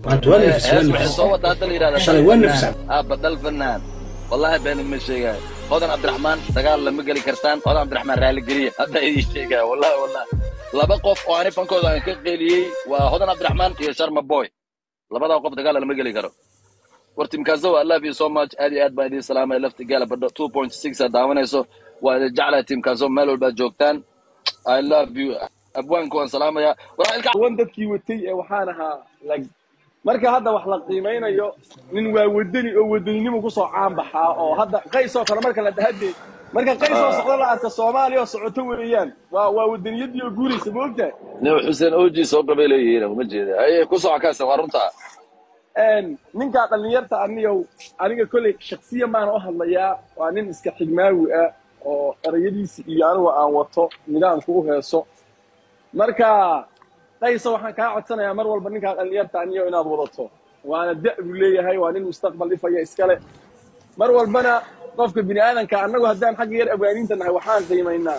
maanta waa nafis waa hees waxay nafis soo wada hadda la yidhahda shalay waa nafis aabba dal fanaan wallahi been ma sheegaayo hodan cabdiraxmaan dagaal lama geli kartaan hodan cabdiraxmaan raali geliya hadda idin sheegaya wallahi wallahi laba qof oo ani fankooda aan ka qeeliyey waa hodan cabdiraxmaan iyo sharma boy labadaa qof dagaal lama geli karo war timkaasow i love you so much aad iyo aad baan idin salaamaya lafti gaala badho two point six aad daawanayso waa idin jeclahay timkaasow meel walbaad joogtaan i love you abwaanku waan salaamaya war ilka wan dadkii watay ee waxaan ahaa like marka hadda wax la qiimeynayo nin waa wadani oo wadaninimo kusoo caanbaxaa oo hadda qays oo kale marka la dhahade marka qays oo socdo la arka soomaaliya oo socoto weeyaan waa waa wadaniyadii oo guuraysa ma ogtahay nin xuseen oji soo qabay leeyihiin uma jeeda aye ku soco kaasan waa runtaa ninkaa dhallinyarta aniyow aniga kolley shaksiyan baana u hadlayaa waa nin iska xigmaawi ah oo erayadiisi iyo anigu aan wato nidaamku u heeso marka qayso waxaan kaa codsanayaa mar walba ninkaa dhallinyarta aniyo inaad wadato waana da' buu leeyahay waa nin mustaqbal dhifaya iskale mar walbana qofka bini aadanka annagu haddaan xagga yar abwaaniinta nahay waxaan qiimaynaa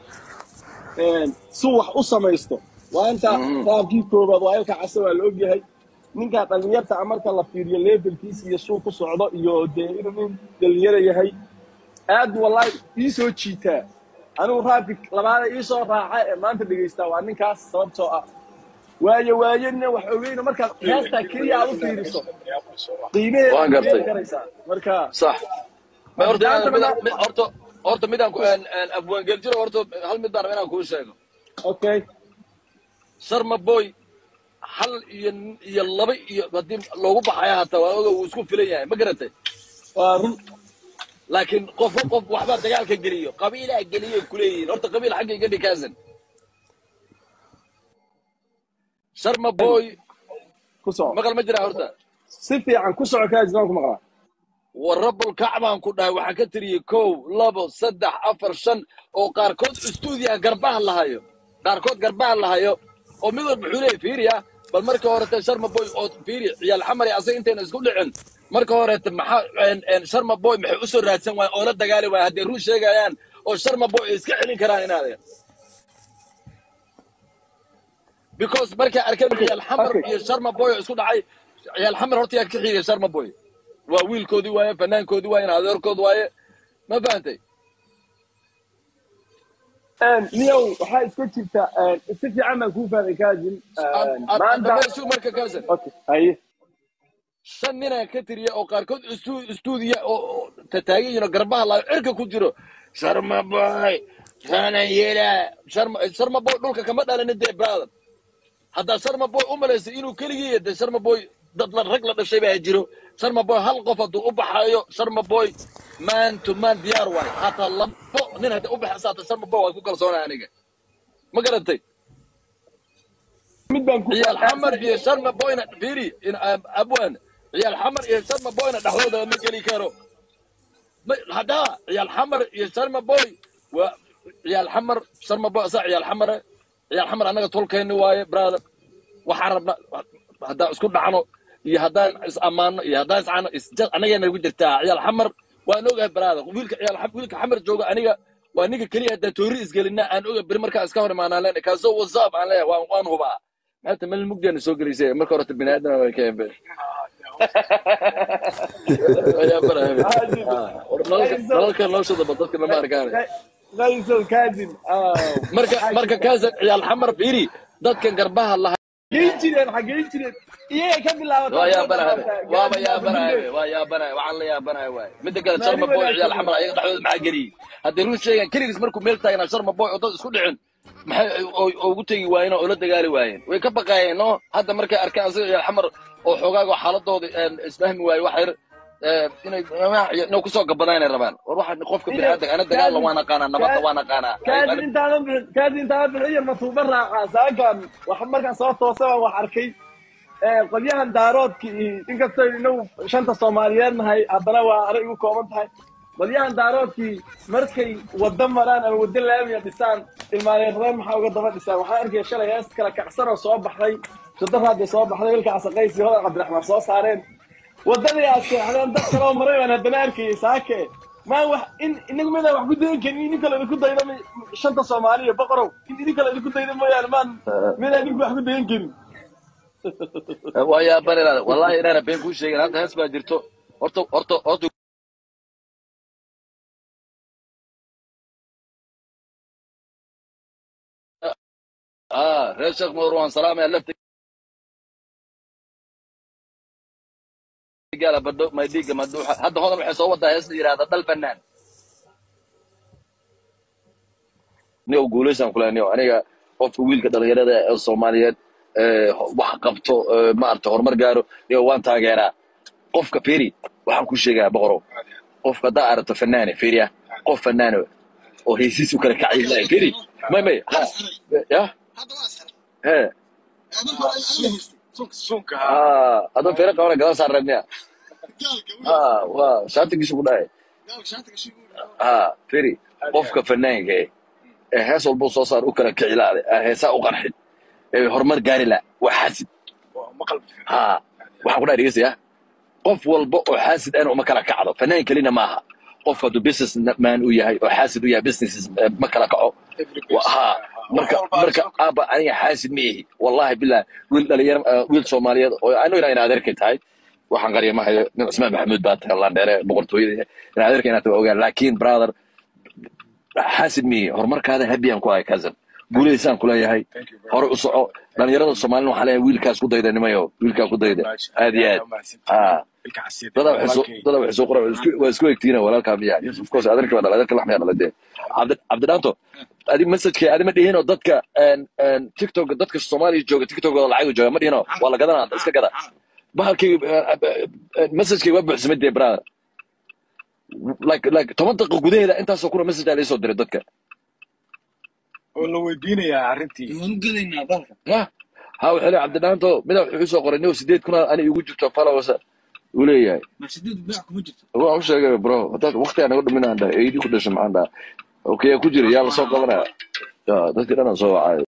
suu wax u samaysto waa inta raabkii koobaad waa ilka case waa la ogyahay ninkaa dhallinyarta a marka la fiiriyo levelkiisa iyo suu ku socdo iyo dee inuu nin dhallinyaro yahay aad wallahi ii soo jiitaa anigu raabki labaada ii soo raaca ee maanta dhegaystaa waa ninkaas sababtoo ah waayo waayona wax ogeyno markaad heestaa keliya aad u fiiriso qiimaheeda Waan gartay. keeni karaysaa marka صح ما horta Maanta midaan- midaan- horta horta midaan ku abwaan geljiro horta hal mid baan rabaa inaan kuu sheego okay sharma boy hal iyo iyo laba iyo haddii loogu baxaya hataa waa oga wuu isku filan yahay ma garatay waa run laakiin qofka qof waxbaa dagaalka geliyo qabiilaa geliyo kuleeyihiin horta qabiil xagga iga dhikaasan sharma boy ku soco maqal ma jiraa horta si fiican ku soco kaasnaan ku maqlaa warabul kacbaan ku dhahay waxaan ka tiriyey kow labo saddex afar shan oo qaarkood stuudiyaha garbaha lahayo qaarkood garbaha lahayo oo mid walba wuxuu leeyahy fiiriya bal marka horete sharma boy oo fiiri ciyaal xamar iyo asaga intayna isku dhicin marka horete maxaa en- en sharma boy maxay usoo raadsan waayeen oo la dagaali waayeen hadday run sheegayaan oo sharma boy ay iska celin karaan inaadeen because markay arkeen ciyaal xamar okay. iyo sharma boy oo isku dhacay ciyaal xamar horta yaa ka xigay sharma boy waa wiilkoodii waaye fanaankoodii waaye adeerkood waaye ma fahantay niyow waxaa iska jirta si fiican baan kuu fahmay kaajin maanta dhamaysu marka kaasan okay haye shan ninaan ka tiriya oo qaarkood istu- istuudiya oo oo tataagan yihiin oo garbaha laayo cirka ku jiro sharma boy sana yela sharma sharma boy dhulka kama dhalanin dee brother haddaa sharma boy u malaysay inuu keligii yahay dee sharma boy dad la rag la dhashay baa jiro sharma boy hal qof hadduu u baxayo sharma boy man to man diyaar waayo hataa labo nin hadday u baxaysa hataa sharma boy waa ku kalsoonaa aniga ma garantay mid baan ku ciyaal xamar iyo sharma boyna fiiri in abwan ciyaal xamar iyo sharma boyna dhexdooda ma geli karo Ma- haddaa ciyaal xamar iyo sharma boy waa ciyaal xamar sharma boy asaa ciyaal xamare ciyaal xamar annaga tolkeenni waaye brother waxaan rabna haddaan isku dhacno iyo haddaan is ammaano iyo haddaan iscano isja annagaa nagu jirtaa ciyaal xamar waan ogahay brother wiilka ciyaal xam- wiilka xamar jooga aniga waa ninka keliya haddaan toori isgelinaa aan oga beri markaa iska hor imaanaan leenahay kaasoo wasaab aan leeyahay waan waan hubaa maanta meel mugdiana soo gelisay marka horeta bini aadana way ka hebe nalalka noloshooda ba dadka lama arkaan qayso kaajin marka marka kaasa ciyaal xamar fiiri dadkan garbaha laha geyn jireen xageyn jireen iyaga ka bilaabata waa yaabanahay waaba yaabanahay waa yaabanahay waxaan la yaabanahay waay midda kale sharma boy ciyaal xamar ayaga dhexdooda maxaa geliyey hadday run sheegaan keligiis markuu meel taagnaa sharma boy oo dad isku dhicin maxay oo- oo ugu tegi waayeen oo la dagaali waayeen way ka baqaayeen no hadda markay arkeen asaga ciyaal xamar oo xoogaaga xaaladooda isfahmi waaye wax yar eh, inay inay kusoo gabadaanay rabaan war waxa qofka biniaadanka ana dagaalla waan aqaanaa nabadda waan aqaanaa kaajin intaadan bixin kaajin intaadan bixin iyo matuuba raacaa saakan wax markaan soo toosay baan wax arkay ee, qolyahan daaroodka iyo inkastoo inagu shanta soomaaliyeed nahay haddana waa anay igu kooban tahay qolyahan daaroodkii markay waddo maraan ama waddo laamiya dhisaan ilmaaneerreen maxaa uga daba dhisaan waxaan arkaya shalay hees kala kacsan oo soo baxday shadaraadii soo baxday wilka casaqaysi hodan cabdiraxmaan soo saareen waddadii aad seexdeen dad kaloo maray baan haddana arkayay saake maa wax in inagu midaan wax ku dayan karin in idinka laydinku daydo mi- shanta soomaaliya boqorow in idinka laydinku daydo mooyaane maan midaan idinku wax ku dayan karin waa yaaban inaad wallahi inaana been kuu sheegin hadda hees baa jirto horta horta horta ah reer sheekh marwan salaamaya lafta gaala badho maydhiiga maduuxa hadda hodan waxay soo wadaa hees la yidhahda dal banaan ni u guulaysaan kula ni aniga qofka wiilka dhalinyarada ee soomaaliyeed ee wax qabto ee maarata horumar gaaro ni waan taageeraa qofka feri waxaan ku sheegaa boqorow qofka haddaa aragto fanaane feriya qof fanaane oo heesiis u kala kacay lahay feri may may ha ya he sunka ah adoo fere qabana gadan saan rabniya ah waa shaatigiisu ku dhahay ah feri qofka fanaanka eh ee hees walbuu soo saar u kala kicilaade ee heesaa u qarxin ee horumar gaari la waa xaasid maqal ha waxaan ku dhaha dhegeystayaa qof walba oo xaasid ana uma kala kacdo fanaan kelina maaha qof hadduu business man u yahay oo xaasid u yahay business ma kala kaco Wa- ha marka marka aaba aniga xaasid ma ihi wallahi bilah wiil dhalinyaro ah, wiil soomaaliyeed oo anigu inaa inaad adeerkay tahay waxaan qarya ma hayo nin cismaan maxamuud baa tahay landheere boqortooyada inaad adeerkay inaad tahay ogaan laakiin brother xaasid miyi horumarkaada habiyan ku hay cousin guulaysaan kuleeyahay hore u soco dhalinyarada soomaalina waxaa leeyahay wiilkaas ku dayda nimayo wiilkaa ku dayda aad iyo aad ah dada waxay soo dada waxay soo qoran waa isku- waa isku egtiina walaalkaa miya yes of course adeerka baa dhalay adeerka laxmiyaa dhalay dee cabdi cabdidhaanto adi messageka adi ma dhihinoo dadka een, een, tiktok dadka soomaaliya jooga tiktokooda lacag jooga ma dhihino waa la gadanaa iska gada bahalkii messagekay waa buuxsamay dee brother like like toban daqiiqo gudaheeda intaasoo kuna message aa laisoo diray dadka oo la weydiinayaa arrintii waanu gelaynaa dalka ya ha wuxuu leeyahay cabdidhaanto mida wuxuu iisoo qoray niw sideed kuna ani igu jirto followers uu leeyahay marsideedu beec kuma jirto waan u sheegay bro hadaad waqtigaa naga dhuminaan dhahay eydii ku dhashay maxaan dhaha okay ku jira yaa lasoo qabanaya ya dadkii dhan aan soo wacay